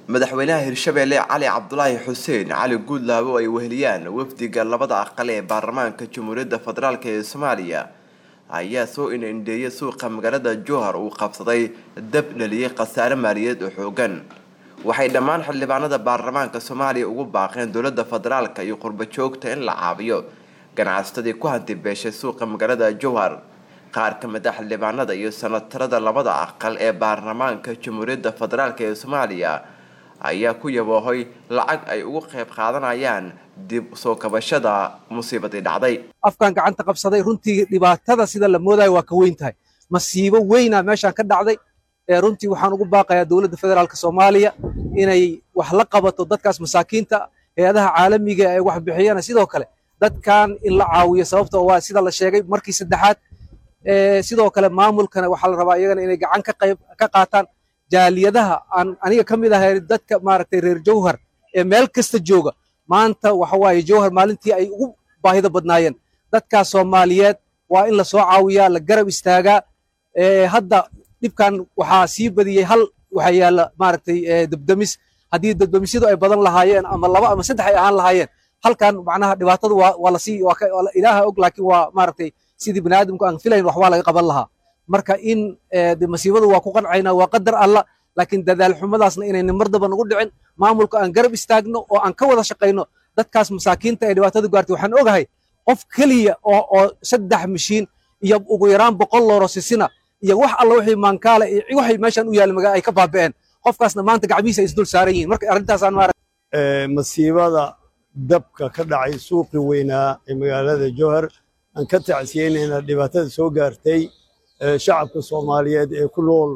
madaxweynaha hirshabeelle cali cabdulaahi xuseen cali guudlaabo ay weheliyaan wafdiga labada aqal ee baarlamaanka jamhuuriyadda federaalk ee soomaaliya ayaa soo indheeyay suuqa magaalada jowhar uu qabsaday dab dhaliyay khasaare maaliyadeed oo xoogan waxay dhammaan xildhibaanada baarlamaanka soomaaliya ugu baaqeen dowladda federaalka iyo qurbo joogta in la caabiyo ganacsatadii ku hanti beeshay suuqa magaalada jowhar qaar ka mid a xildhibaanada iyo sanatarada labada aqal ee baarlamaanka jamhuuriyadda federaalk ee soomaaliya ayaa ku yaboohoy lacag ay ugu qayb qaadanayaan dib soo kabashada musiibadii dhacday afkaan gacanta qabsaday runtii dhibaatada sida la moodayo waa ka weyn tahay masiibo weyna meeshaan ka dhacday runtii waxaan ugu baaqayaa dowladda federaalk soomaaliya inay wax la qabato dadkaas masaakiinta hay-adaha caalamiga ee wax bixiyana sidoo kale dadkan in la caawiyo sababta waa sida la sheegay markii saddexaad sidoo kale maamulkana waxaa la rabaa iyagana inay gacan ka qayb ka qaataan jaaliyadaha aan aniga ka mid ahay dadka maaragtay reer jowhar ee meel kasta jooga maanta waxa waaye jowhar maalintii ay ugu baahida badnaayeen dadkaas soomaaliyeed waa in la soo caawiyaa la garab istaagaa hadda dhibkan waxaa sii badiyey hal waxaa yaalla maaragtay debdemis haddii debdemisyadu ay badan lahaayeen ama laba ama saddex ay ahaan lahaayeen halkan macnaha dhibaatada waa waa lasii ilaaha og laakiin waa maaragtay sidii bani aadamku aan filayn wax waa laga qaban lahaa marka in masiibadu waa ku qancayna waa qadar alla laakiin dadaal xumadaasna inayna mar daba nagu dhicin maamulka aan garab istaagno oo aan ka wada shaqayno dadkaas masaakiinta ee dhibaatada gaartay waxaan ogahay qof keliya oo oo saddex mishiin iyo ugu yaraan boqol looro sisina iyo wax alla wixii maankaale iyo waxay meeshan u yaalla magaa ay ka baaba'een qofkaasna maanta gacmihiisa ay isdul saaran yihiin marka arrintaasaan maara masiibada dabka ka dhacay suuqi weynaa ee magaalada jowhar aan ka tacsiyeynayna dhibaatada soo gaartay shacabka soomaaliyeed ee ku nool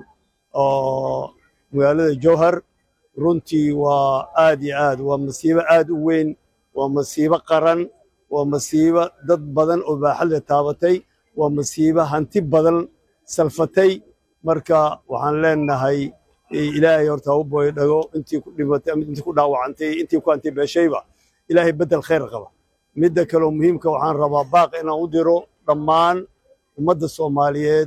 oo magaalada jowhar runtii waa aad iyo aad waa masiibo aad u weyn waa masiibo qaran waa masiibo dad badan oo baaxadle taabatay waa masiibo hanti badan salfatay marka waxaan leenahay ilaahay horta u booy dhago intii ku dhimatay ama intii ku dhaawacantay intii ku hanti beeshayba ilaahay beddel khayr qaba midda kaleo muhiimka waxaan rabaa baaq inaan u diro dhammaan ummadda soomaaliyeed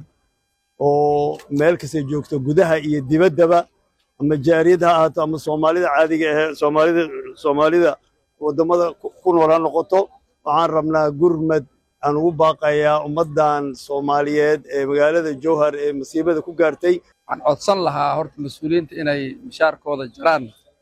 oo meel kasta joogto gudaha iyo dibaddaba ama jaariyad ha ahaato ama soomaalida caadiga ahee soomaalida soomaalida waddamada ku nool ha noqoto waxaan rabnaa gurmad aan ugu baaqayaa ummaddan soomaaliyeed ee magaalada jowhar ee masiibada ku gaartay waxaan codsan lahaa horta mas-uuliyiinta inay mishaarkooda jaraan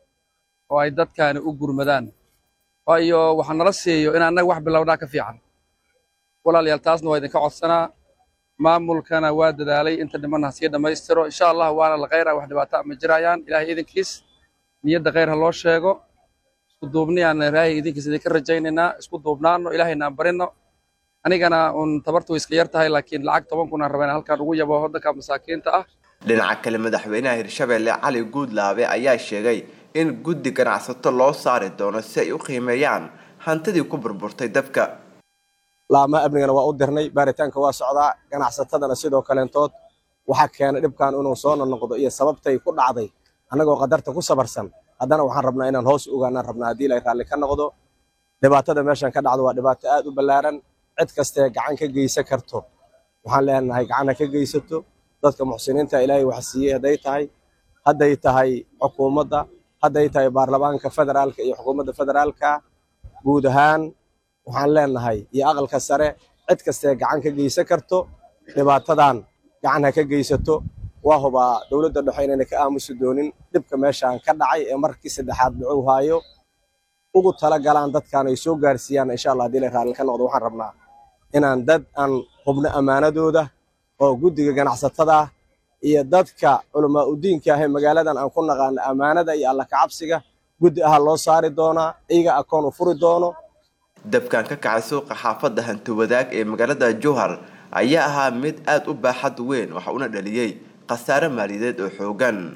oo ay dadkaani u gurmadaan waayo waxaa nala siiyo in annaga wax bilowdhaa ka fiican walaalayaal taasna waa idinka codsanaa maamulkana waa dadaalay inta dhimanna ha sii dhammaystiro insha allah waana la khayra wax dhibaato ama jirayaan ilaahay idinkiis niyadda khayr ha loo sheego isku duubniyaan ilaahay idinkiis idinka rajaynaynaa isku duubnaano ilaahayna aan barino anigana uun tabartu iska yar tahay laakiin lacag toban kun aan rabaa in halkan ugu yabo dadka masaakiinta ah dhinaca kale madaxweynaha hirshabeelle cali guudlaabe ayaa sheegay in guddi ganacsato loo saari doono si ay u qiimeeyaan hantidii ku burburtay dabka laama amnigana waa u dirnay baaritaanka waa socdaa ganacsatadana sidoo kaleentood waxaa keenay dhibkan inuu soo nonoqdo iyo sababtay ku dhacday annagoo qadarta ku sabarsan haddana waxaan rabnaa inaan hoos ogaanaan rabnaa haddii ilay raalli ka noqdo dhibaatada meeshan ka dhacdo waa dhibaato aad u ballaaran cid kastee gacan ka geysan karto waxaan leenahay gacan ha ka geysato dadka muxsiniinta ilaahay wax siiyey hadday tahay hadday tahay xukuumadda hadday tahay baarlamaanka federaalka iyo xukuumadda federaalka guud ahaan waxaan leenahay iyo aqalka sare cid kastee gacan ka geysan karto dhibaatadan gacan ha ka geysato waa hubaa dowladda dhexe inayna ka aamusi doonin dhibka meeshaan ka dhacay ee markii saddexaad dhacuu haayo ugu tala galaan dadkan ay soo gaarsiiyaan insha allah haddii la raalli ka noqdo waxaan rabnaa inaan dad aan hubno ammaanadooda oo guddiga ganacsatada ah iyo dadka culamaa udiinka ah ee magaaladan aan ku naqaano ammaanada iyo alla kacabsiga guddi aha loo saari doonaa iyaga akoon u furi doono dabkan ka kacay suuqa xaafadda hanti wadaag ee magaalada jowhar ayaa ahaa mid aad u baaxad weyn waxa una dhaliyey khasaare maaliyadeed oo xoogan